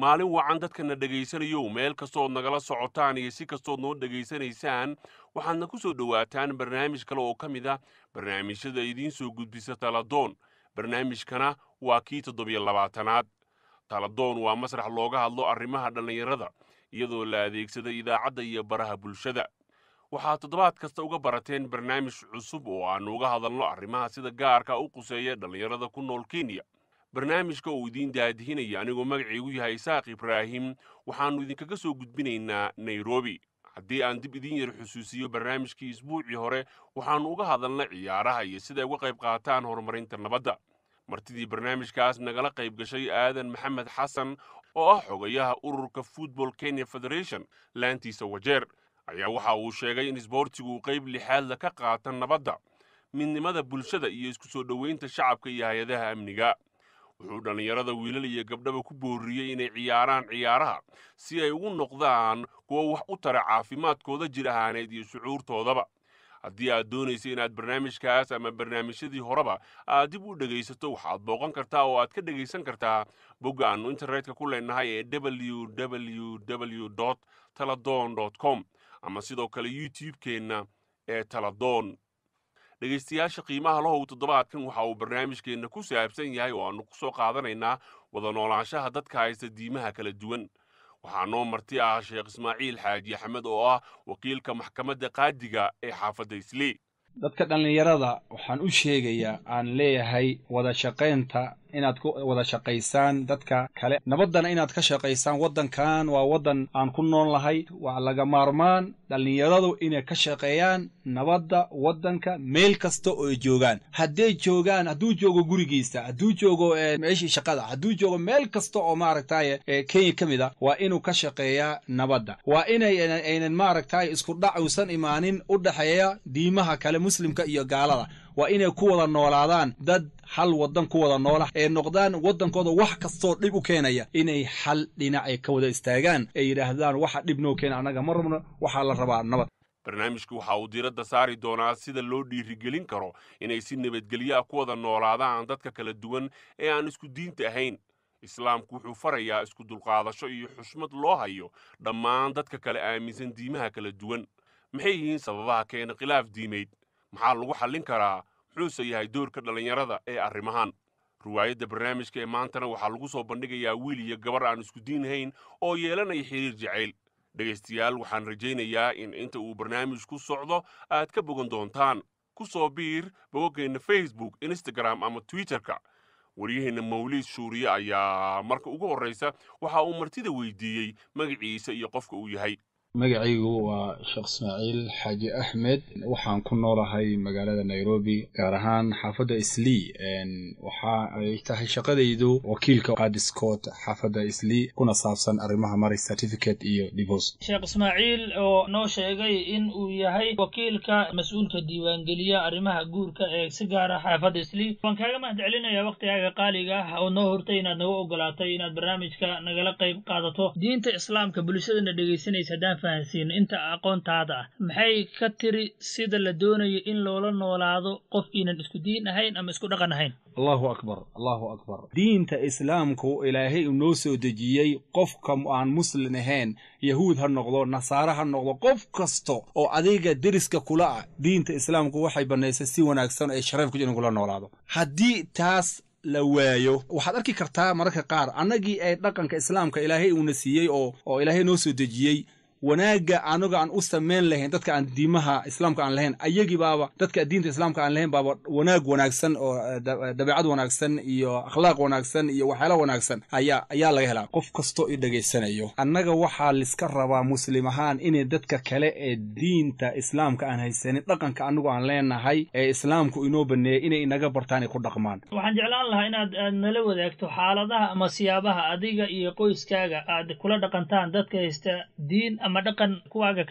maalin wacan dadkana dhegaysanayow meel kastood nagala socotaan iyo si kastood noo dhegaysanaysaan waxaadna ku soo dhowaataan barnaamij kale oo ka mid ah barnaamijyada idiin soo gudbisa taladoon barnaamijkana waa kii toddobiyo labaatanaad taladoon waa masrax looga hadlo arrimaha dhallinyarada iyadoo la adeegsada idaacadda iyo baraha bulshada waxaad toddobaad kasta uga barateen barnaamij cusub oo aannu uga hadalno arrimaha sida gaarka u quseeya dhallinyarada ku nool kenya barnaamijka uu idiin daadihinaya anigoo magacaygu yahay isaaq ibraahim waxaannu idinkaga soo gudbinaynaa nairobi haddii aan dib idiin yar xusuusiyo barnaamijkii isbuucii hore waxaannu uga hadalnay ciyaaraha iyo siday uga qayb qaataan horumarinta nabadda martidii barnaamijkaas nagala qayb gashay aadan maxamed xasan oo ah xogayaha ururka football kenya federation laantiisa wajeer ayaa waxa uu sheegay in isboortigu qayb lixaadla ka qaata nabadda midnimada bulshada iyo isku soo dhoweynta shacabka iyo hay-adaha amniga wuxuu dhallinyarada wiilal iyo gabdhaba ku booriyey inay ciyaaraan ciyaaraha si ay ugu noqdaan kuwa wax u tara caafimaadkooda jir ahaaneed iyo shucuurtoodaba haddii aad doonaysa inaad barnaamijkaas ama barnaamijyadii horeba aad dib u dhegaysato waxaad booqan kartaa oo aad ka dhegaysan kartaa bogga aannu internetka ku leenahay ee w w w taladon com ama sidoo kale youtube-keenna ee taladoon dhegaystayaasha qiimaha lahow toddobaadkan waxa uu barnaamijkeenna ku saabsan yahay oo aannu ku soo qaadanaynaa wada noolaanshaha dadka haysta diimaha kala duwan waxaa noo marti ah sheekh ismaaciil xaaji axmed oo ah wakiilka maxkamadda qaadiga ee xaafadda islii dadka dhallinyarada waxaan u sheegayaa aan leeyahay wada shaqaynta inaad ku wada shaqaysaan dadka kale nabaddana inaad ka shaqaysaan waddankan waa waddan aan ku nool lahay waa laga maarmaan dhallinyaradu inay ka shaqeeyaan nabadda waddanka meel kasta oo ay joogaan hadday joogaan hadduu joogo gurigiisa hadduu joogo meeshii shaqada hadduu joogo meel kasta oo maaragtay kenya ka mid a waa inuu ka shaqeeyaa nabadda waa inay aynan maaragtay isku dhac uusan imaanin u dhexeeya diimaha kale muslimka iyo gaalada waa inay ku wada noolaadaan dad hal waddan ku wada noola ee noqdaan waddankooda wax kastoo dhib u keenaya inay hal dhinac ay ka wada istaagaan ay yidhaahdaan waxa dhib noo keena annaga ma rabno waxaa la rabaa nabad barnaamijku waxa uu diiradda saari doonaa sida loo dhiirigelin karo inay si nabadgelyo ah ku wada noolaadaan dadka kala duwan ee aan isku diinta ahayn islaamku wuxuu farayaa isku dulqaadasho iyo xushmad loo hayo dhammaan dadka kale aaminsan diimaha kala duwan maxay yihiin sababaha keena khilaaf diimeyd maxaa lagu xallin karaa muxuuse yahay doorka dhallinyarada ee arrimahan riwaayadda barnaamijka ee maantana waxaa lagu soo bandhigayaa wiil iyo gabar aan isku diinhayn oo yeelanaya xiriir jacayl dhegaystayaal waxaan rajaynayaa in inta uu barnaamijku socdo aad ka bogan doontaan ku soo biir bogoggeenna facebook instagram ama twitterka waryaheenna mawliid shuuriye ayaa marka ugu horraysa waxa uu martida weydiiyey magaciisa iyo qofka uu yahay magacaygu waa sheekh ismaaciil xaaji axmed waxaan ku noolahay magaalada nairobi gaar ahaan xaafadda islii waxa ay tahay shaqadaydu wakiilka qaadiskood xaafadda islii kuna saabsan arrimaha maray certificate iyo divorce sheekh ismaaciil oo noo sheegay in uu yahay wakiilka mas-uulka diiwaangeliya arrimaha guurka ee si gaara xaafadda islii waan kaaga mahad celinayaa waktigaaga qaaliga ah oo noo hortay inaad naga ogolaatay inaad barnaamijka nagala qayb qaadato diinta islaamka bulshadana dhegaysanaysa haddaan fahansiino inta aqoontaada ah maxay ka tiri sida la doonayo in loola noolaado qof iinan isku diin ahayn ama isku dhaqan ahayn allahu akbar allahu akbar diinta islaamku ilaahay uu noo soo dejiyey qofka aan muslim ahayn yahuud ha noqdo nasaare ha noqdo qof kasta oo adiga deriska kula ah diinta islaamku waxay bannaysay si wanaagsan ee sharaf ku in kula noolaado haddii taas la waayo waxaad arki kartaa mararka qaar annagii ay dhaqanka islaamka ilaahay uuna siiyey oo oo ilaahay noo soo dejiyey wanaagga anaga aan u samayn lahayn dadka aan diimaha islaamka aan lahayn ayagii baaba dadka diinta islaamka aan lahayn baaba wanaag wanaagsan oo dabeecad wanaagsan iyo akhlaaq wanaagsan iyo waxyaala wanaagsan ayaa ayaa laga helaa qof kastoo i dhegaysanayo annaga waxaa liska rabaa muslim ahaan inay dadka kale ee diinta islaamka aan haysanin dhaqanka anagu aan leenahay ee islaamku inoo baneeyay inay inaga bartaan ay ku dhaqmaan waxaan jeclaan lahaa inaad aad nala wadaagto xaaladaha ama siyaabaha adiga iyo qoyskaaga aad kula dhaqantaan dadka haysta diin ama dhaqan kuwaaga ka duwan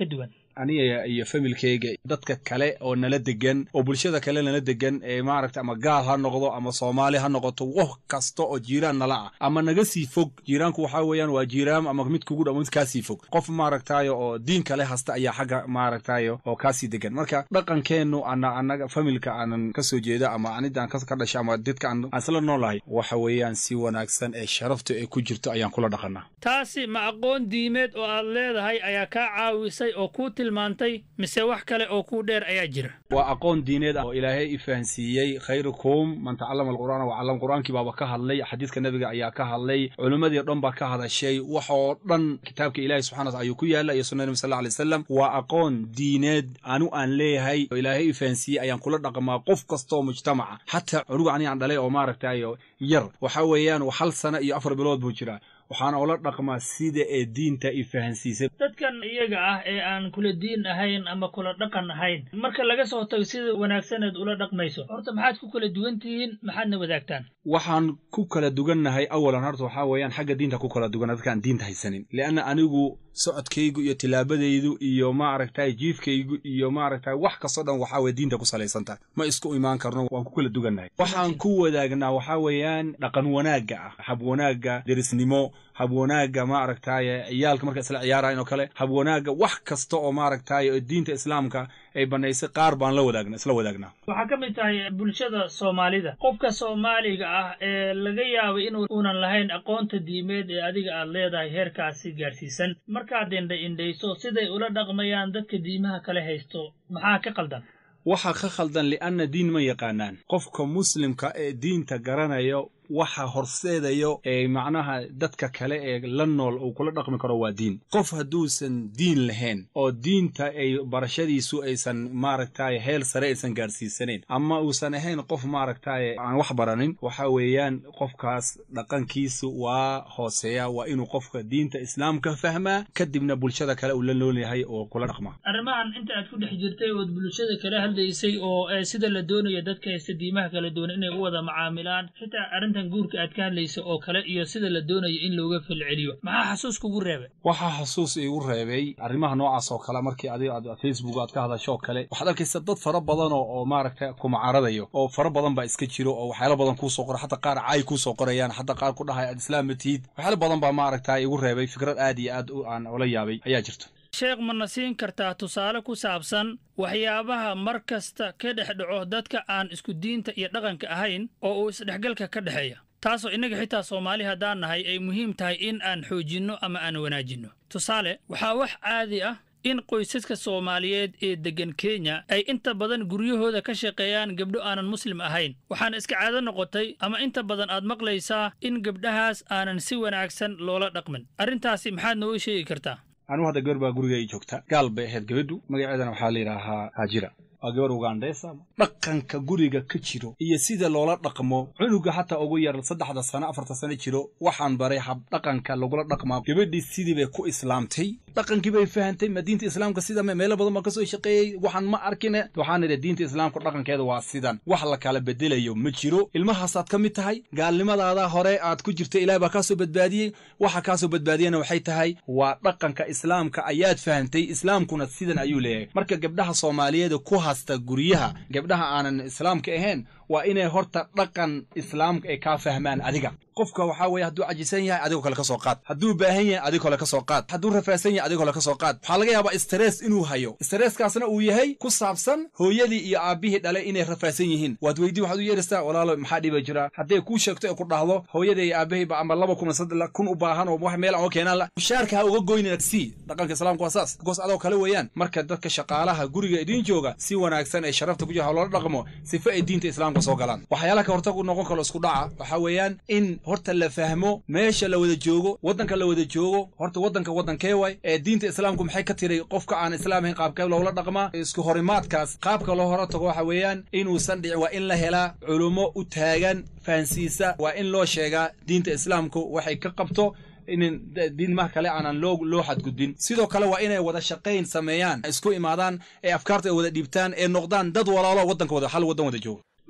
aniga iyo familkeyga dadka kale oo nala degan oo bulshada kale nala degan ee maaragta ama gaal ha noqdo ama soomaali ha noqoto wax kasta oo jiiraan nala ah ama naga sii fog jiiraanku waxaa weeyaan waa jiiraan ama mid kugu dhow mid kaasii fog qof maaragtayo oo diin kale hasta ayaa xagga maaragtayo oo kaasii degan marka dhaqankeennu ana anaga familka aanan ka soo jeeda ama anidaan ka dhasha ama dadka aan isla noolahay waxa weeyaan si wanaagsan ee sharafta ee ku jirto ayaan kula dhaqanaa taasi ma aqoon diimeed oo aad leedahay ayaa kaa caawisay oo kuu tilmaantay mise wax kale oo kuu dheer ayaa jira waa aqoon diineed oo ilaahay i fahansiiyey khayrukum man tacallama alqur'aana wacallam qur'aankii baaba ka hadlay xadiidka nebiga ayaa ka hadlay culimmadii o dhan baa ka hadashay wax oo dhan kitaabka ilaahay subxana wataala ayuu ku yaalla iyo sunna nebi sal alay wasalam waa aqoon diineed anu aan leeyahay oo ilaahay i fahansiiyey ayaan kula dhaqmaa qof kastaoo mujtamaca xataa cunuga ani aan dhalay oo maaragtayo yar waxa weeyaan hal sana iyo afar bilood buu jiraa waxaana ula dhaqmaa sida ee diinta i fahansiisay dadkan iyaga ah ee aan kula diin ahayn ama kula dhaqan ahayn marka laga soo tago sida wanaagsaneed ula dhaqmayso horta maxaad ku kala duwan tihiin maxaadna wadaagtaan waxaan ku kala dugannahay awalan horta waxaa weeyaan xagga diinta ku kala dugan dadkaan diinta haysanin leanna anigu socodkaygu iyo tilaabadaydu iyo maaragtay jiifkaygu iyo maaragtay wax kastoo dhan waxaa weye diinta ku salaysantahay ma isku imaan karno waan ku kala dugannahay waxaan ku wadaagnaa waxaa weeyaan dhaqan wanaagga ah hab wanaagga derisnimo hab wanaagga maaragtaye ciyaalka marka isla ciyaarayn oo kale hab wanaagga wax kasta oo maaragtaye oo diinta islaamka ay bannaysay qaar baan la wadaagna isla wadaagnaa waxaa ka mid tahay bulshada soomaalida qofka soomaaliga ah ee laga yaabay in uunan lahayn aqoonta diimeed ee adiga aad leedahay heerkaasi gaadhsiisan markaad indha indhayso siday ula dhaqmayaan dadka diimaha kale haysto maxaa ka qaldan waxaa ka khaldan li'anna diin ma yaqaanaan qofka muslimka ee diinta garanayo waxa horseedayo ee macnaha dadka kale ee la nool uu kula dhaqmi karo waa diin qof hadduusan diin lahayn oo diinta ay barashadiisu aysan maaragtaye heel sare aysan gaadhsiisanayn ama uusan ahayn qof maaragtaye aan wax baranin waxa weeyaan qofkaas dhaqankiisu waa hooseeya waa inuu qofka diinta islaamka fahmaa kadibna bulshada kale uu la nool yahay oo kula dhaqmaa arrimahan inta aad ku dhex jirtay ood bulshada kala hadlaysay oo sida la doonayo dadka haysta diimaha kala duwan inay u wada macaamilaan xitaa arrintan guurka aad ka hadlaysa oo kale iyo sida la doonayo in looga falceliyo maxaa xasuus kugu reebay waxaa xasuus iigu reebay arrimaha noocaas oo kale markii adiga aad facebook aad ka hadasho oo kale waxaad arkaysa dad fara badan oo oo maaragta kumacaradayo oo fara badan baa iska jiro oo waxyaalo badan kuusoo qora xataa qaar caay kuusoo qorayaan xataa qaar ku dhahay aad islaam ma tihid waxyaalo badan baa maaragta igu reebay fikrad aad iyo aad aan ula yaabay ayaa jirto sheekh mana siin kartaa tusaale ku saabsan waxyaabaha mar kasta ka dhex dhaco dadka aan isku diinta iyo dhaqanka ahayn oo uu isdhexgalka ka dhexeeya taasoo innaga xitaa soomaali haddaan nahay ay muhiim tahay in aan xoojinno ama aan wanaajinno tusaale waxaa wax caadi ah in qoysaska soomaaliyeed ee deggan kenya ay inta badan guryahooda ka shaqeeyaan gabdho aanan muslim ahayn waxaana iska caado noqotay ama inta badan aad maqlaysaa in gabdhahaas aanan si wanaagsan loola dhaqmin arrintaasi maxaad nooga sheegi kartaa anugu hadda gabar baa guriga ii joogta gaal bay ahayd gabadhu magaceedana waxaa la yidhaahaa haajira waa gabar ugandheesa dhaqanka guriga ka jiro iyo sida loola dhaqmo cunuga xataa ugu yar saddexda sano afarta sano jiro waxaan baray hab dhaqanka lagula dhaqmaa gabadhii sidii bay ku islaamtay dhaqankii bay fahantay ma diinta islaamka sida meelo badan baan kasoo shaqeeyey waxaan ma arkine waxaan idhi diinta islaamka dhaqankeeda waa sidan wax la kala bedelayo ma jiro ilmahaasaad ka mid tahay gaalnimadaada hore aad ku jirta ilaah baa kaasoo badbaadiyey waxa kaasoo badbaadiyana waxay tahay waa dhaqanka islaamka ayaad fahantay islaamkuna sidan ayuu leeyahay marka gabdhaha soomaaliyeed ku hasta guryaha gabdhaha aanan islaamka ahayn waa inay horta dhaqan islaamka ay kaa fahmaan adiga qofka waxaa weeye hadduu cajisan yahay adigoo kale ka soo qaad hadduu baahan yahay adigoo kale ka soo qaad hadduu rafaasan yahay adigoo kale ka soo qaad waxaa laga yaabaa stress inuu hayo stresskaasna uu yahay ku saabsan hooyadii iyo aabbihii dhalay inay rafaasan yihiin waad weydii waxaad u yeeraysaa walaalo maxaa dhiba jira hadday kuu sheegto ee ku dhahdo hooyadii iyo aabbihayba ama laba kun saddex kun u baahan oo wax meel aan uga keenaan la mushaarka ha uga goynina si dhaqanka islaamka waa saas goos adoo kale weeyaan marka dadka shaqaalaha guriga idiin jooga si wanaagsan ay sharafta ku jira loola dhaqmo sifa ay diinta islaamka soo galaan waxyaalaha ka hortag u noqon karo isku dhaca waxaa weeyaan in horta la fahmo meesha la wada joogo waddanka la wada joogo horta waddanka waddankee waay ee diinta islaamku maxay ka tiray qofka aan islaam ahayn qaabkee loola dhaqmaa isku horimaadkaas qaabka loo hora tago waxa weeyaan inuusan dhicin waa in la helaa culummo u taagan fahansiisa waa in loo sheegaa diinta islaamku waxay ka qabto in diinmaha kale aanan loo loo xadgudbin sidoo kale waa inay wada shaqayn sameeyaan isku imaadaan ee afkaarta ay wada dhiibtaan ee noqdaan dad walaalo waddanka wada hal waddan wada joogo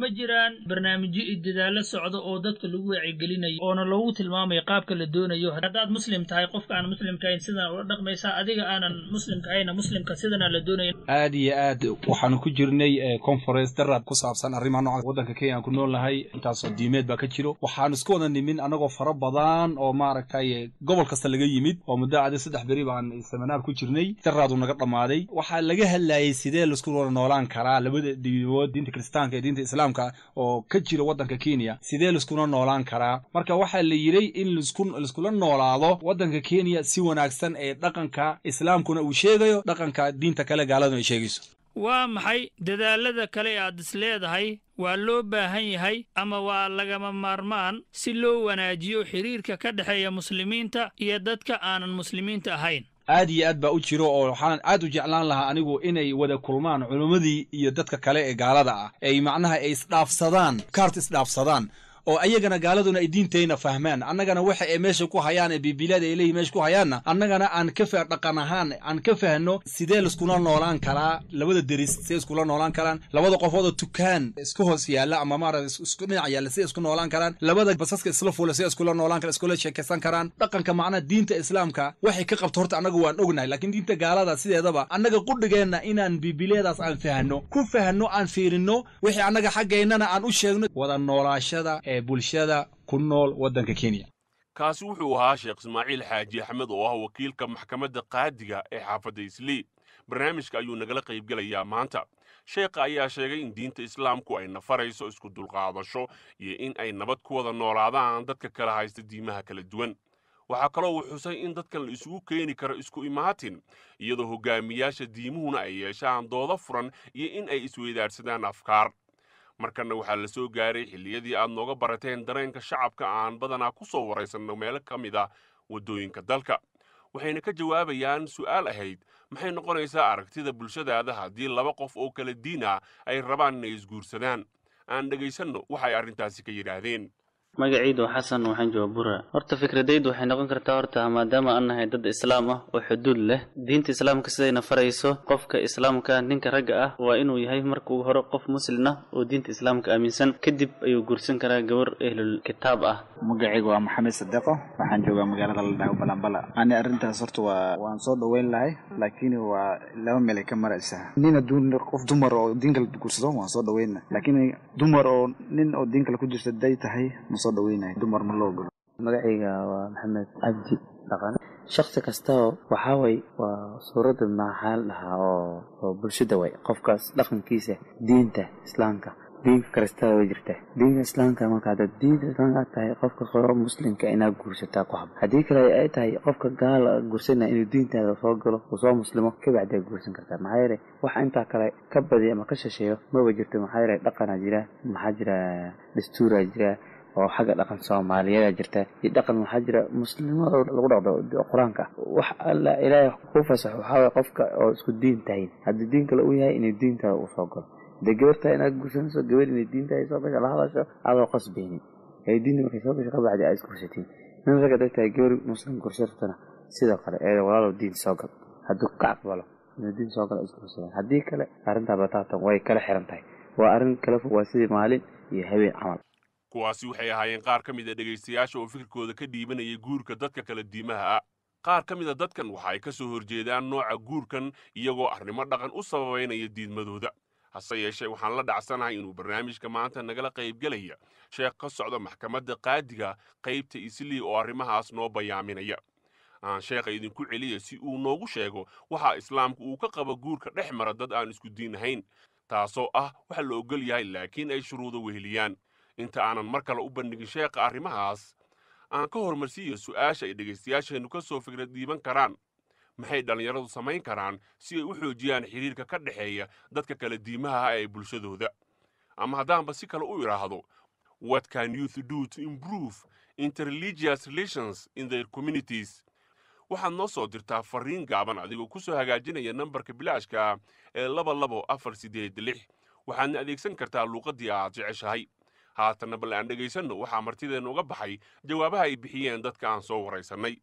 ma jiraan barnaamijyo iyo dadaallo socda oo dadka lagu wacyigelinayo oona loogu tilmaamayo qaabka la doonayo haddaad muslim tahay qofka aan muslimka ahayn sidaan ula dhaqmaysaa adiga aanan muslimka ahayna muslimka sidana la doonaya aad iyo aad waxaanu ku jirnay conference daraad ku saabsan arrimaha nooca waddanka kenya aan ku nool nahay intaasoo diimeed baa ka jiro waxaanu isku wada nimin anagoo fara badan oo maaragtay gobol kasta laga yimid oo muddo adi saddex beri baan seminaar ku jirnay daraadu naga dhammaaday waxaa laga hadlayay sidee laisku wada noolaan karaa labada diimood diinta kiristaanka iyo diinta islaamka oo ka jira waddanka kenya sidee laiskuna noolaan karaa marka waxaa la yidhi in laiskula noolaado waddanka kenya si wanaagsan ee dhaqanka islaamkuna uu sheegayo dhaqanka diinta kale gaaladuna ay sheegayso waa maxay dadaalada kale aad is leedahay waa loo baahan yahay ama waa lagama maarmaan si loo wanaajiyo xidhiirka ka dhexeeya muslimiinta iyo dadka aanan muslimiinta ahayn aad iyo aad baa u jiro oo waxaan aad u jeclaan lahaa anigu inay wada kulmaan culimmadii iyo dadka kale ee gaalada ah ay macnaha ay isdhaafsadaan kaart isdhaafsadaan oo ayagana gaaladuna ay diintayna fahmaan annagana waxa ay meesha ku hayaan ee biibilaada ay leeyihin meesha ku hayaanna annagana aan ka fa dhaqan ahaan aan ka fahno sidee laiskula noolaan karaa labada deris sidee iskula noolaan karaan labada qofood oo tukaan isku hoos yaalla ama maarata isku dhinac yaalla sidee isku noolaan karaan labada basaska isla fuula sidee iskula noolaan karaan iskula sheekaysan karaan dhaqanka macnaha diinta islaamka waxay ka qabto horta annaga waan ognahay laakiin diinta gaalada sideedaba annaga qudhigeenna inaan biibileedaas aan fahno ku fahno aan fiirino wixii annaga xaggeennana aan u sheegno wada noolaashada ee bulshada ku nool waddanka kenya kaasi wuxuu ahaa sheekh ismaaciil xaaji axmed oo ah wakiilka maxkamadda qaadiga ee xaafadda islii barnaamijka ayuu nagala qaybgelayaa maanta sheekha ayaa sheegay in diinta islaamku ay nafarayso isku dulqaadasho iyo in ay nabad ku wada noolaadaan dadka kala haysta diimaha kala duwan waxaa kaloo uu xusay in dadkan la isugu keeni karo isku imaatin iyadoo hogaamiyaasha diimuhuna ay yeeshaan doodo furan iyo in ay isweydaarsadaan afkaar markanna waxaa la soo gaaray xilliyadii aad nooga barateen dareenka shacabka aan badanaa ku soo waraysanno meelo ka mid ah waddooyinka dalka waxayna ka jawaabayaan su'aal ahayd maxay noqonaysaa aragtida bulshadaada haddii laba qof oo kala diin ah ay rabaan inay isguursadaan aan dhegaysanno waxay arrintaasi ka yidhaahdeen magacaydu xasan waxaan jooga bura horta fikradaydu waxay noqon kartaa horta maadaama aan nahay dad islaam ah oo xuduud leh diinta islaamka sidayna farayso qofka islaamka ninka ragga ah waa inuu yahay marka ugu hore qof muslin ah oo diinta islaamka aaminsan kadib ayuu guursan karaa gabar ehlul kitaab ah magacaygu waa maxamed sadeeqo waxaan joogaa magaalada la dhaho balambala ani arrintaas horta waa waan soo dhaweyn lahay laakiin waa laba meelay ka maraysaa nin hadduu qof dumar oo diin kale guursado waan soo dhaweyna laakiin dumar oo nin oo diin kale ku jirta day tahay soo dhaweynayo dumar ma loo ogolo magacayga waa maxamed cabdi dhaqan shaksi kastao waxaa way waa suuradda maxaa la dhahaa oo oo bulshada way qofkaas dhaqankiisa diinta islaamka diinka kristada way jirta diinka islaamka marka haddaad diinta islaamka aad tahay qofka qoro muslimka inaad guursataa ku hab haddii kale ay tahay qofka gaala guursana inuu diintaada soo galo uu soo muslimo kabacdi aad guursan kartaa maxaa yeelay waxa intaa kale ka badiya ama ka shisheeyo maba jirto maxaa yeelay dhaqanaa jira maxaa jira dastuuraa jira oo xagga dhaqan soomaaliyeeda jirta iyo dhaqan waxaa jira muslimada lagu dhaqdo qur-aanka wax alla ilaahay ku fasaxo waxaa waye qofka oo isku diin tahay haddii diin kale uu yahay inuu diintaada uu soo galo dee gabartaa inaad guursanayso gabar inay diintaada soo gasho la hadasho adoo qasbaynin ee diinta markay soo gasho kabacdi aad isguursatiin nin ragga dag tahay gabar muslim guursatana sidoo kale ee walaalow diin soo gal hadduu ka aqbalo inuu diin soo galo isguursadaan haddii kale arrintaa bataatan way kala xiran tahay waa arrin kala fog waa sidii maalin iyo habeen camal kuwaasi waxay ahaayeen qaar ka mid a dhegaystayaasha oo fikirkooda ka dhiibanayay guurka dadka kala diimaha ah qaar ka mid a dadkan waxa ay ka soo horjeedaan nooca guurkan iyagoo arrimo dhaqan u sababaynaya diidmadooda hase yeeshee waxaan la dhacsanahay inuu barnaamijka maanta nagala qaybgelaya sheekh ka socda maxkamadda qaadiga qaybta islii oo arrimahaas noo bayaaminaya aan sheekha idinku celiya si uu noogu sheego waxa islaamku uu ka qabo guurka dhex mara dad aan isku diin ahayn taasoo ah waxa la ogol yahay laakiin ay shuruudo weheliyaan inta aanan mar kale u bandhigin sheekha arrimahaas aan ka hormarsiiyo su'aasha ay dhegaystayaasheennu ka soo fikrad dhiiban karaan maxay dhallinyaradu samayn karaan si ay u xoojiyaan xidhiirka ka dhexeeya dadka kala diimaha ah ee bulshadooda ama haddaanba si kale u idhaahdo what can youth do to improve interreligious relations in their communities waxaad noo soo dirtaa farriin gaaban adigoo ku soo hagaajinaya nambarka bilaashka ah ee laba labo afar siddeed lix waxaadna adeegsan kartaa luuqaddii aad jeceshahay haatanna bal aan dhegaysanno waxaa martideenna uga baxay jawaabaha ay bixiyeen dadka aan soo waraysannay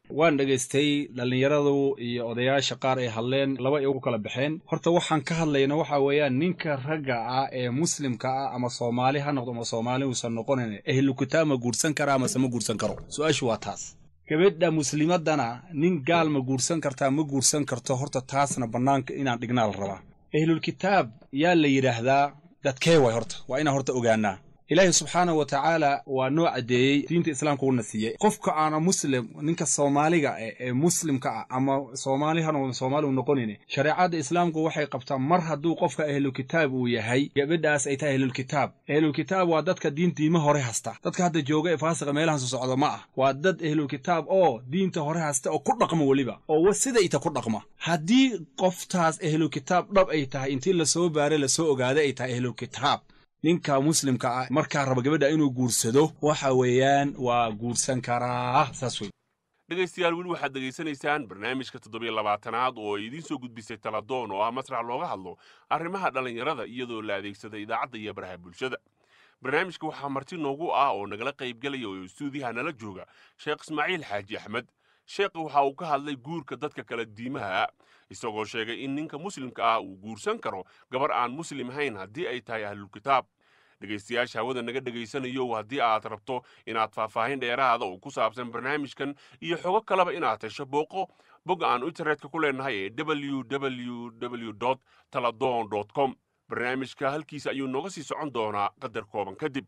waan dhegaystay dhallinyaradu iyo odayaasha qaar ay hadleen laba ay ugu kala baxeen horta waxaan ka hadlayna waxa weeyaan ninka ragga ah ee muslimka ah ama soomaali ha noqdo ama soomaali uusan noqonayn ehlu kitaab ma guursan kara amase ma guursan karo su-aashu waa taas gabadha muslimadana nin gaal ma guursan kartaa ma guursan karto horta taasna bannaanka inaan dhignaa la rabaa ehlulkitaab yaa la yidhaahdaa dadkee way horta waa inaan horta ogaanaa ilaahi subxaanahu wa tacaala waa noo caddeeyey diinta islaamka uuna siiyey qofka aana muslim ninka soomaaliga ah ee muslimka ah ama soomaali ha noqdo soomaali u noqonayn shareecadda islaamku waxay qabtaa mar hadduu qofka ahlulkitaab uu yahay gabadhaas ay tahay ahlulkitaab ahlulkitaab waa dadka diin diima hore hasta dadka hadda jooga ee faasiqa meelahan soo socda ma ah waa dad ahlulkitaab oo diinta hore hasta oo ku dhaqma weliba oo sidayta ku dhaqma haddii qoftaas ahlulkitaab dhab ay tahay intii lasoo baaray lasoo ogaaday ay tahay ahlulkitaab ninka muslimka ah markaa raba gabadha inuu guursado waxa weeyaan waa guursan karaa saas wey dhegaystayaal weli waxaad dhegaysanaysaan barnaamijka toddobiyo labaatanaad oo ay idiin soo gudbisay taladoon oo ah masrax looga hadlo arrimaha dhallinyarada iyadoo la adeegsada idaacadda iyo baraha bulshada barnaamijka waxaa marti noogu ah oo nagala qaybgelaya oo istuudiyaha nala jooga sheekh ismaaciil xaaji axmed sheekha waxa uu ka hadlay guurka dadka kala diimaha isagoo sheegay in ninka muslimka ah uu guursan karo gabar aan muslim ahayn haddii ay tahay ahlulkitaab dhegaystayaasha hawada naga dhegaysanayo haddii aad rabto inaad faahfaahin dheeraada oo ku saabsan barnaamijkan iyo xogo kaleba inaad hesho booqo bogga aan internetka ku leenahay ee www taladon com barnaamijka halkiisa ayuu nooga sii socon doonaa qadar kooban kadib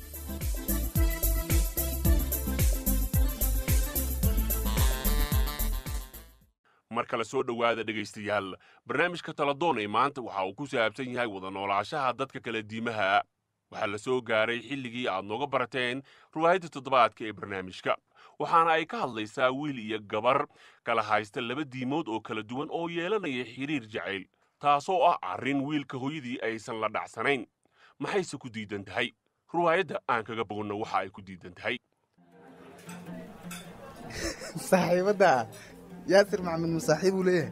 mar kale soo dhowaada dhegaystayaal barnaamijka taladoon ee maanta waxa uu ku saabsan yahay wada noolaashaha dadka kala diimaha waxaa la soo gaaray xilligii aad nooga barateen riwaayadda toddobaadka ee barnaamijka waxaana ay ka hadlaysaa wiil iyo gabar kala haysta laba diimood oo kala duwan oo yeelanaya xiriir jacayl taasoo ah arrin wiilka hooyadii aysan la dhacsanayn maxayse ku diidan tahay riwaayadda aan kaga bogonno waxa ay ku diidan tahay saaxiibadda yaasir maxamed masaaxiib uu leeyahay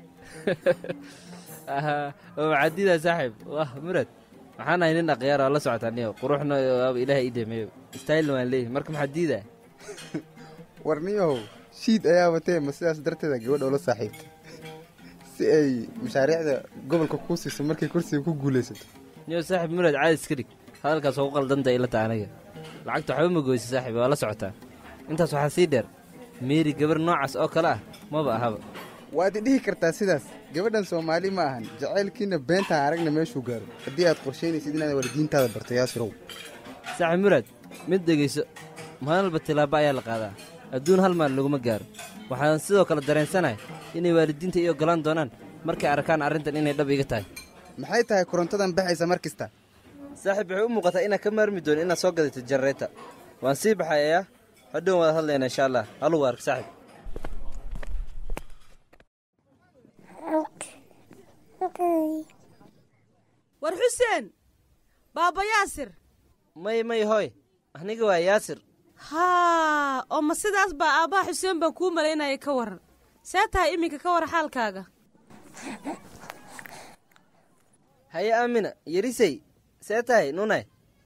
macadida saaxiib wah murad waxaan ahay nin akhyaar oo la socotaa niyo quruxna waaba ilaahay ii dhameeyo staylna waan leeyahay marka maxaa diidaa war niyow shiid ayaa watee ma sidaas darteeda gabadha ula saaxiibta si ay mashaariicda gobolka kuu siiso markay kursiga ku guulaysato niyo saaxiib murad caadi iska dhig hadalkaas ugu qaldanta ila ta aniga lacagta waxba ma goysa saaxiib waa la socotaa intaas waxaa sii dheer meeri gabar noocaas oo kale ah maba ahaba waad i dhihi kartaa sidaas gabadhan soomaali ma ahan jacaylkiina beentaan aragna meeshuu gaaro haddii aad qorshaynaysid inaad waalidiintaada barto yaasirow saaxiib muraad mid dhegayso maalinalba tilaabo ayaa la qaadaa adduun hal maal laguma gaaro waxaan sidoo kale dareensanahay inay waalidiinta ii oggolaan doonaan markay arkaan arrintan inay dhab iga tahay maxay tahay korontadan baxaysa mar kasta saaxiib waxay u muuqataa inaad ka maarmi doonin inaad soo gadatid janareeta waan sii baxayayaa hadhown waad hadlayna insha allah halugu ark saaxiib war xuseen baaba yaasir may may hooy aniga waa yaasir haa oo ma sidaas baa aabbaha xuseen baan kuu malaynaya ka waran see tahay iminka ka war xaalkaaga haye aamina yarisey see tahay nunay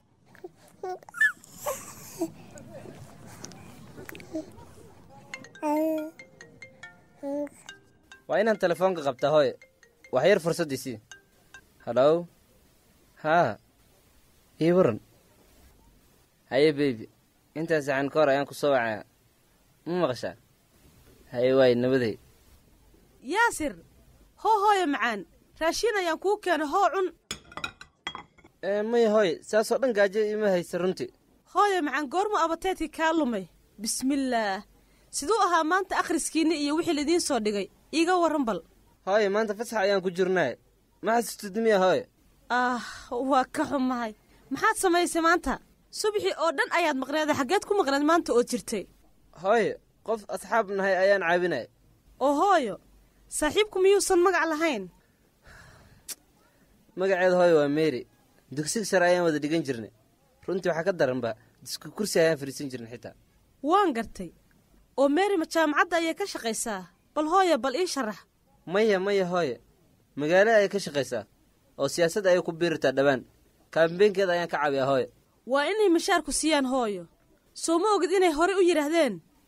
waa inaan telefoonka qabtaa hooye wax yar fursaddiisii hadhow haa ii waran haye beybi intaas saxan ka hor ayaan ku soo wacayaa ma maqashaa haye waay nabaday yaasir hoo hooya macaan raashiin ayaan kuu keenay hoo cun may hooye saasoo dhan gaajo ima haysa runtii hooya macaan goormu abateedkii kaa lumay bismillaah siduu ahaa maanta akhriskiinni iyo wixii laidiin soo dhigay iiga warran bal hooye maanta fasax ayaan ku jirnaaye ma xasustid miya hooye ah waa ka xumahay maxaad samaysay maanta subaxii oo dhan ayaad maqneeda xaggeed ku maqneed maanta oo jirtay hooye qof asxaab nahay ayaan caawinaya oo hooyo saaxiibku miyuusan magac lahayn magaceeda hooye waa meeri dugsiga sare ayaan wada dhigan jirnay runtii waxaa ka daranba disku kursi ayaan fadhiisan jirnay xitaa waan gartay oo meeri ma jaamacadda ayay ka shaqaysaa bal hooya bal ii sharax maya maya hooye magaalo ayay ka shaqaysaa oo siyaasadda ayay ku biirtaa dhowaan kaambeenkeeda ayaan ka caawiyaa hooye waa inay mashaarku siiyaan hooyo soo ma ogid inay horey u yidhaahdeen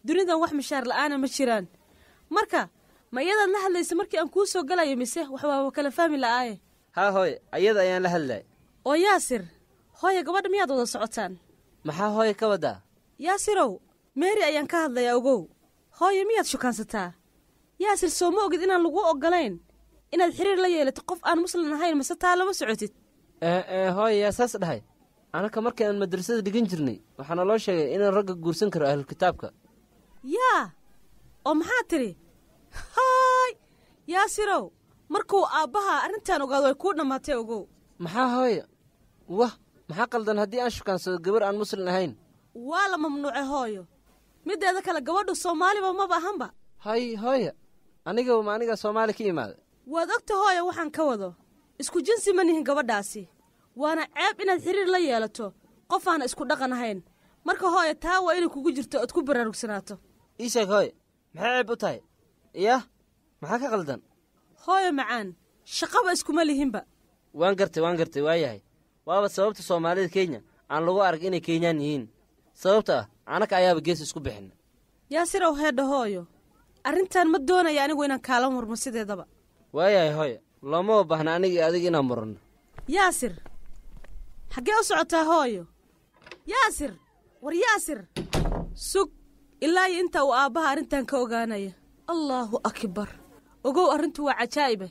dunidan wax mishaar la'aana ma jiraan marka ma iyadaad la hadlaysa markii aan kuu soo galayo mise wax waaba kala fahmi la'aaye haa hooye ayada ayaan la hadlay oo yaasir hooye gabadha miyaad wada socotaan maxaa hooye ka waddaa yaasirow meeri ayaan ka hadlayaa ogow hooye miyaad shukaansataa yaasir soo ma ogid inaan lagu oggolayn inaad xiriir la yeelato qof aan muslim ahayn mise taa lama socotid ee ee hooye yaa saas dhahay anaka markii aan madrasada dhigan jirnay waxaana loo sheegay inaan ragga guursan karo ahlulkitaabka yaa oo maxaa tidhi haay yaasirow markuu aabbaha arrintan ogaado way kuu dhammaatay ogow maxaa hooye wah maxaa qaldan haddii aan shukaansado gabar aan muslim ahayn waa la mamnuucay hooyo middeeda kale gabadhu soomaaliba maba ahanba hay hooye anigaba ma aniga soomaali ka imaada waad ogta hooyo waxaan ka wado isku jinsi ma nihin gabadhaasi waana ceeb inaad xiriir la yeelato qof aana isku dhaqan ahayn marka hooyo taa waa inay kugu jirto ood ku baraarugsanaato ii sheeg hooye maxay ceeb u tahay iyah maxaa ka qaldan hooyo macaan shaqaba iskuma lihinba waan gartay waan gartay waa yahay waaba sababta soomaalida kenya aan lagu arag inay kenyaan yihiin sababta ah anaka ayaaba gees isku bixin yaasirow heedha hooyo arrintan ma doonaya anigu inaan kaala murmo sideedaba waayahay hooye loomaba baahna aniga iyo adiga inaan muranno yaasir xaggee u socotaa hooyo yaasir war yaasir sug ilaa iyo intaa uu aabbaha arrintan ka ogaanaya allaahu akbar ogow arrintu waa cajaa'ibe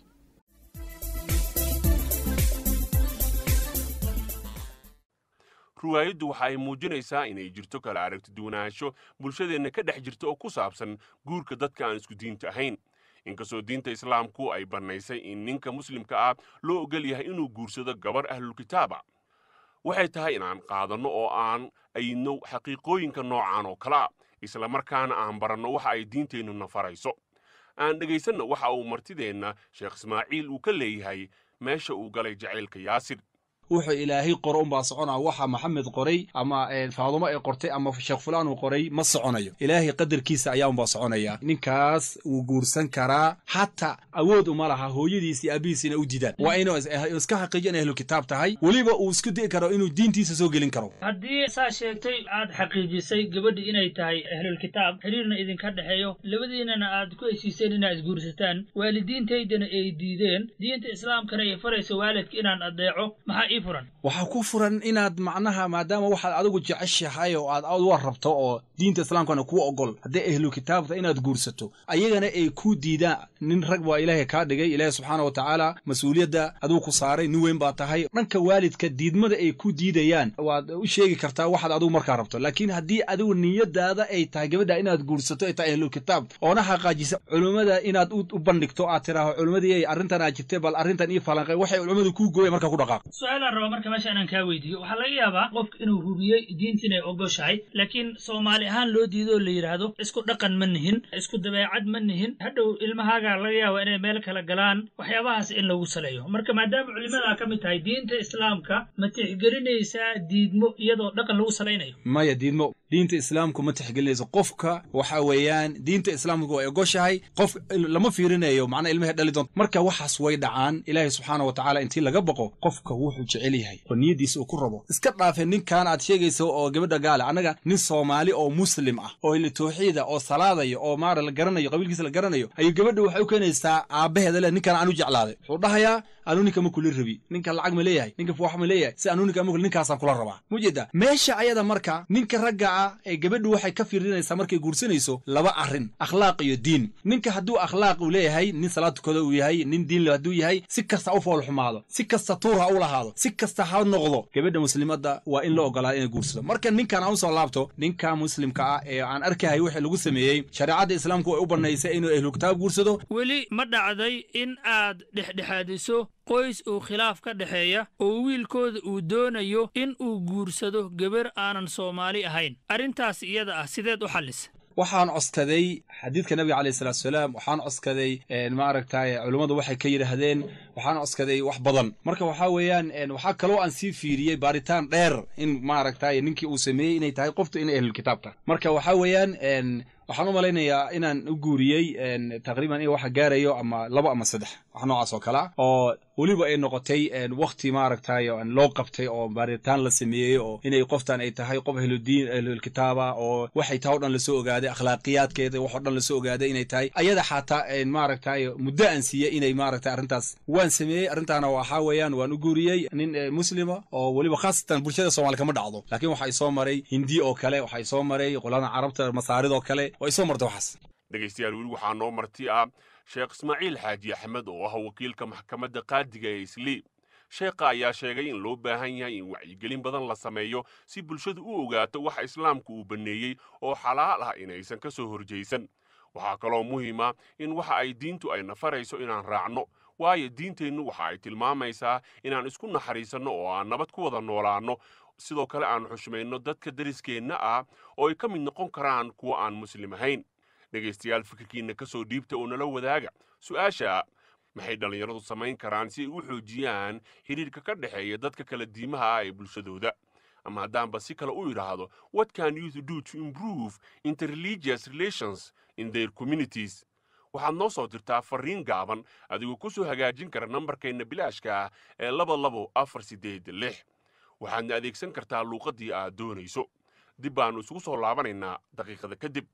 ruwaayaddu waxa ay muujinaysaa inay jirto kala aragti duwanaansho bulshadeenna ka dhex jirta oo ku saabsan guurka dadka aan isku diinta ahayn inkastoo diinta islaamku ay bannaysay in ninka muslimka ah loo ogol yahay inuu guursado gabar ahlulkitaaba waxay tahay inaan qaadanno oo aan aydno xaqiiqooyinka noocan oo kale ah islamarkaana aan baranno waxa ay diinteennuna farayso aan dhegaysanno waxa uu martideenna sheekh ismaaciil uu ka leeyahay meesha uu galay jacaylka yaasir wuxuu ilaahay qoro unbaa soconaa waxa maxamed qoray ama faadumo ay qortay ama sheekh fulaan uu qoray ma soconayo ilaahay qadarkiisa ayaa unbaa soconaya ninkaas wuu guursan karaa xataa awood uma laha hooyadiis iyo aabihiis inay u didaan waa inuu iska xaqiijo inay ahlu kitaab tahay weliba uu isku di'i karo inuu diintiisa soo gelin karo haddii saa sheegtay aad xaqiijisay gabadhi inay tahay ahlulkitaab xiriirna idinka dhexeeyo labadiinana aad ku heshiiseen inaad isguursataan waalidiintaydana ay diideen diinta islaamkana ay faraysa waalidka inaan adeeco maxaa ii furan waxaa ku furan inaad macnaha maadaama waxaad adigu jeceshahay oo aad aad rabto oo diinta islaamkana kuu ogol hadday ahlu kitaabta inaad guursato ayagana ay ku diidaan nin rag waa ilaahay kaa dhigay ilaahay subxaana wa tacaala mas-uuliyadda adigu ku saaray nin weyn baa tahay dhanka waalidka diidmada ay ku diidayaan waad u sheegi kartaa waxaad adigu markaa rabto laakiin haddii adigu niyadaada ay tahay gabadha inaad guursato ay tahay ahlu kitaab oona xaqaajisa culummada inaad u bandhigto aad tiraaho culummadii arrintan aad jirtay bal arrintan ii falanqay waxay culummadu kuu gooya markaa ku dhaqaaq su-aalaan raba marka meesha inaan kaa weydiiyo waxaa laga yaabaa qofka inuu hubiyey diinta inay ogoshahay laakiin soomaali ahaan loo diido oo la yidhaahdo isku dhaqan ma nihin isku dabeecad ma nihin hadhow ilmahaaga laga yaaba inay meel kala galaan waxyaabahaas in lagu saleeyo marka maadaama culimadaa ka mid tahay diinta islaamka ma tixgelinaysaa diidmo iyadoo dhaqan lagu salaynayo maya diidmo diinta islaamku ma tixgelinayso qofka waxa weeyaan diinta islaamku way ogoshahay qof lama fiirinayo macnaa ilmahay dhali doonto marka waxaas way dhacaan ilaahay subxaana wa tacaala intii laga baqo qofka wuxuu jecel yahay oo niyaddiisa uu ku rabo iska dhaafe ninkan aad sheegayso oo gabadha gaale annaga nin soomaali oo muslim ah oo tawxiida oo salaadaya oo maara la garanayo qabiilkiisa la garanayo ayuu gabadha waxay u keenaysaa aabbaheeda le ninkan aanu jeclaaday wuxuu dhahayaa anuu ninka ma kula rabi ninka lacag ma leeyahay ninka fuwax ma leeyahay si anuu ninka ma ninkaasaan kula rabaa mujeeda meesha ayada marka ninka ragga ah ee gabadhu waxay ka fiirinaysaa markay guursanayso laba arrin akhlaaq iyo diin ninka hadduu akhlaaq uu leeyahay nin salaad tukada uu yahay nin diin hadduu yahay si kasta u fool xumaado si kasta tuur ha u lahaado si kasta ha noqdo gabadha muslimadda waa in la ogolaada inay guursado marka ninkan aan usoo laabto ninka muslimka ah ee aan arkahay wixii lagu sameeyey shareecadda islaamku way u bannaysay inuu ahlu kitaab guursado weli ma dhacday in aad dhexdhexaadiso qoys uu khilaaf ka dhexeeya oo wiilkooda uu doonayo in uu guursado gabar aanan soomaali ahayn arrintaas iyada ah sideed u xallisa waxaan coskaday xadiidka nabiga calayh salatu salaam waxaan coskaday maaragtay culummadu waxay ka yidhaahdeen waxaan coskaday wax badan marka waxaa weeyaan waxaa kaloo aan sii fiiriyey baaritaan dheer in maaragtay ninkii uu sameeyey inay tahay qoftu inay ahlulkitaab tahay marka waxaa weeyaan waxaan u malaynayaa inaan u guuriyey taqriiban in waxa gaarayo ama labo ama saddex wax noocaas oo kale ah oo weliba ay noqotay wakti maaragtay loo qabtay oo baaritaan la sameeyey oo inay qoftan ay tahay qof ahludiin ahlulkitaaba oo waxay tahay o dhan lasoo ogaaday akhlaaqiyaadkeeda wax o dhan lasoo ogaaday inay tahay ayada xataa maaragtay muddo aan siiyey inay maaragtay arrintaas waan sameeyey arrintaana waxaa weeyaan waan u guuriyey nin muslima oo weliba khaasatan bulshada soomaali kama dhacdo laakiin waxa isoo maray hindi oo kale waxa isoo maray qolada carabta masaaridoo kale waa isoo martay waxaas dhegaystayaal weli waxaa noo marti ah sheekh ismaaciil xaaji axmed oo ah wakiilka maxkamadda qaadiga ee islii sheekha ayaa sheegay in loo baahan yahay in wacyigelin badan la sameeyo si bulshadu u ogaato waxa islaamku uu banneeyey oo xalaal ah inaysan ka soo horjaysan waxaa kaloo muhiima in waxa ay diintu ay nafarayso inaan raacno waayo diinteennu waxa ay tilmaamaysaa inaan isku naxariisanno oo aan nabad ku wada noolaanno sidoo kale aan xushmayno dadka dariskeenna ah oo ay ka mid noqon karaan kuwa aan muslim ahayn dhegaystayaal fikirkiinna ka soo dhiibta oo nala wadaaga su-aasha maxay dhallinyaradu samayn karaan si ay u xoojiyaan xidhiirka ka dhexeeya dadka kala diimaha ah ee bulshadooda ama haddaanba si kale u idhaahdo what can youth do to improve interreligious relations in their communities waxaad noo soo dirtaa fariin gaaban adigoo ku soo hagaajin kara nambarkeenna bilaashka ah ee laba labo afar siddeed lix waxaadna adeegsan kartaa luuqaddii aad doonayso dib baannu isugu soo laabanaynaa daqiiqada kadib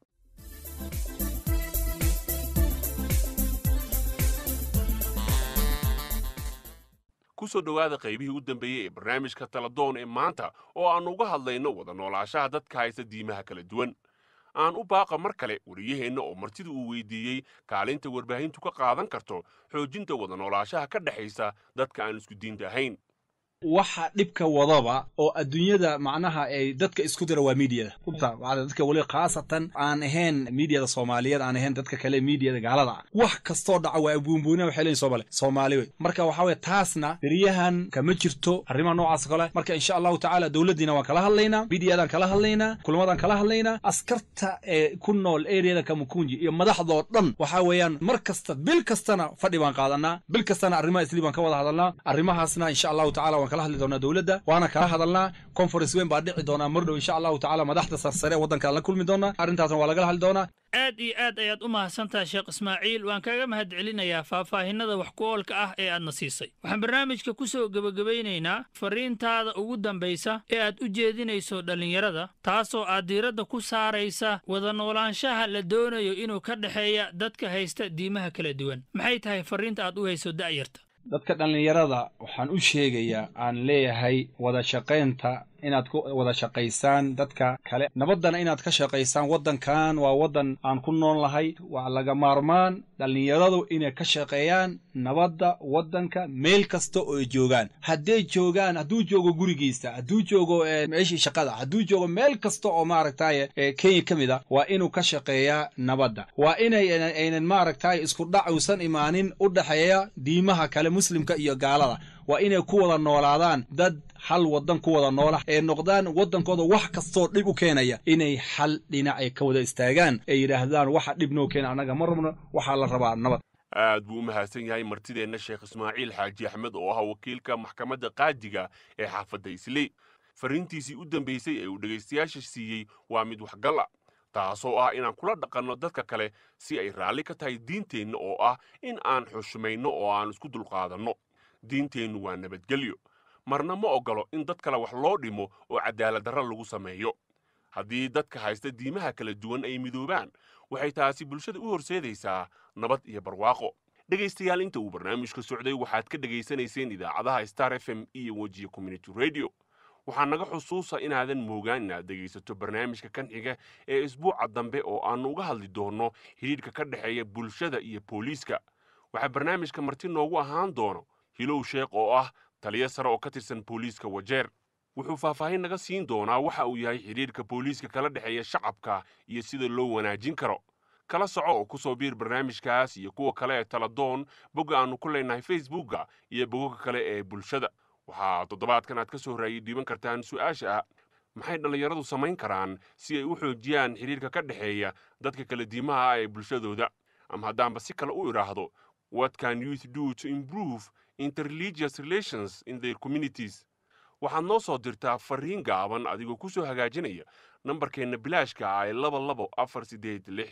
ku soo dhowaada qaybihii u dambeeyey ee barnaamijka taladoon ee maanta oo aannu uga hadlayno wada noolaashaha dadka haysta diimaha kala duwan aan u baaqa mar kale wariyaheenna oo martida uu weydiiyey kaalinta warbaahintu ka qaadan karto xoojinta wada noolaashaha ka dhexaysa dadka aan isku diinta ahayn waxa dhibka wadaba oo adduunyada macnaha ay dadka isku dira waa miidiyada runta dadka weli khaasatan aan ahayn miidiyada soomaaliyeed aan ahayn dadka kale miidiyada gaalada ah wax kastoo dhaca waa buunbuuna waxay leeyihin soomali soomaali wey marka waxaa weye taasna beriyahan kama jirto arrimaha noocaas kale marka insha allahu tacaala dowladdiina waan kala hadlaynaa miidiyadaan kala hadlaynaa kulmadaan kala hadlaynaa askarta ee ku nool eriyada kamukunji iyo madaxdoo dhan waxaa weeyaan mar kasta bil kastana fadhi baan qaadanaa bil kastana arrimaha isli baan ka wada hadalnaa arrimahaasna insha allahu tacala kala hadli doonaa dowladda waana kala hadalnaa conference weyn baa dhici doonaa mar dhow insha allahu tacala madaxda sarsare waddankaan la kulmi doonaa arrintaasna waa lagala hadli doonaa aad iyo aad ayaad u mahadsantaha sheekh ismaaciil waan kaga mahad celinayaa faahfaahinada wax ku oolka ah ee aadna siisay waxaan barnaamijka ku soo gebagabaynaynaa fariintaada ugu dambaysa ee aad u jeedinayso dhallinyarada taasoo aad diiradda ku saaraysa wada noolaanshaha la doonayo inuu ka dhexeeya dadka haysta diimaha kala duwan maxay tahay fariinta aad u hayso da'yarta dadka dhallinyarada waxaan u sheegayaa aan leeyahay wada shaqaynta inaad ku wada shaqaysaan dadka kale nabaddana inaad ka shaqaysaan waddankan waa waddan aan ku nool lahay waa laga maarmaan dhallinyaradu inay ka shaqeeyaan nabadda waddanka meel kasta oo ay joogaan hadday joogaan hadduu joogo gurigiisa hadduu joogo meeshii shaqada hadduu joogo meel kasta oo maaragtay kenya ka mid a waa inuu ka shaqeeyaa nabadda waa inay aynan maaragtay isku dhac uusan imaanin u dhexeeya diimaha kale muslimka iyo gaalada waa inay ku wada noolaadaan dad hal waddan ku wada noola ee noqdaan waddankooda wax kastoo dhib u keenaya inay hal dhinac ay ka wada istaagaan ay yidhaahdaan waxa dhib noo keena annaga ma rabno waxaa la rabaa nabad aad buu u mahadsan yahay martideenna sheekh ismaaciil xaaji axmed oo ah wakiilka maxkamadda qaadiga ee xaafadda isley fariintiisii u dambaysay ee uu dhegaystayaasha siiyey waa mid waxgal ah taasoo ah inaan kula dhaqanno dadka kale si ay raalli ka tahay diinteenna oo ah in aan xushmayno oo aan isku dulqaadanno diinteennu waa nabadgelyo marna ma oggolo in dad kale wax loo dhimo oo cadaaladdarra lagu sameeyo haddii dadka haysta diimaha kala duwan ay midoobaan waxay taasi bulshada u horseedaysaa nabad iyo barwaaqo dhegaystayaal inta uu barnaamijka socday waxaad ka dhegaysanayseen idaacadaha star f m iyo wejiya community radio waxaa naga xusuusa inaadan moogaan inaad dhegaysato barnaamijka kan xiga ee isbuuca dambe oo aannu uga hadli doonno xidhiidhka ka dhexeeya bulshada iyo booliiska waxaa barnaamijka marti noogu ahaan doono hilow sheekh oo ah taliyo sare oo ka tirsan booliiska wajeer wuxuu faahfaahin naga siin doonaa waxa uu yahay xidhiidhka booliiska kala dhexeeya shacabka iyo sida loo wanaajin karo kala soco oo ku soo biir barnaamijkaas iyo kuwa kale ee taladoon bogga aannu ku leenahay facebookga iyo bogagga kale ee bulshada waxaa toddobaadkan aad ka soo raayay dhiiban kartaan su'aasha ah maxay dhallinyaradu samayn karaan si ay u xoojiyaan xidhiidhka ka dhexeeya dadka kala diimaha ah ee bulshadooda ama haddaanba si kale u idhaahdo what can youth do to improve interreligious relations in their communities waxaad noo soo dirtaa fariin gaaban adigoo ku soo hagaajinaya nambarkeenna bilaashka ah ee laba labo afar siddeed lix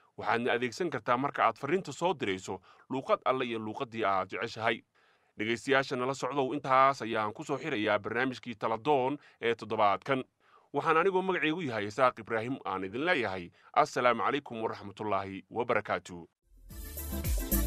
waxaadna adeegsan kartaa marka aad farriinta soo dirayso luuqad alle iyo luuqaddii aad jeceshahay dhegaystayaasha nala socdow intaas ayaan ku soo xirayaa barnaamijkii taladoon ee toddobaadkan waxaan anigoo magacaygu yahay isaaq ibraahim aan idin leeyahay assalaamu calaykum waraxmatullaahi wabarakaatu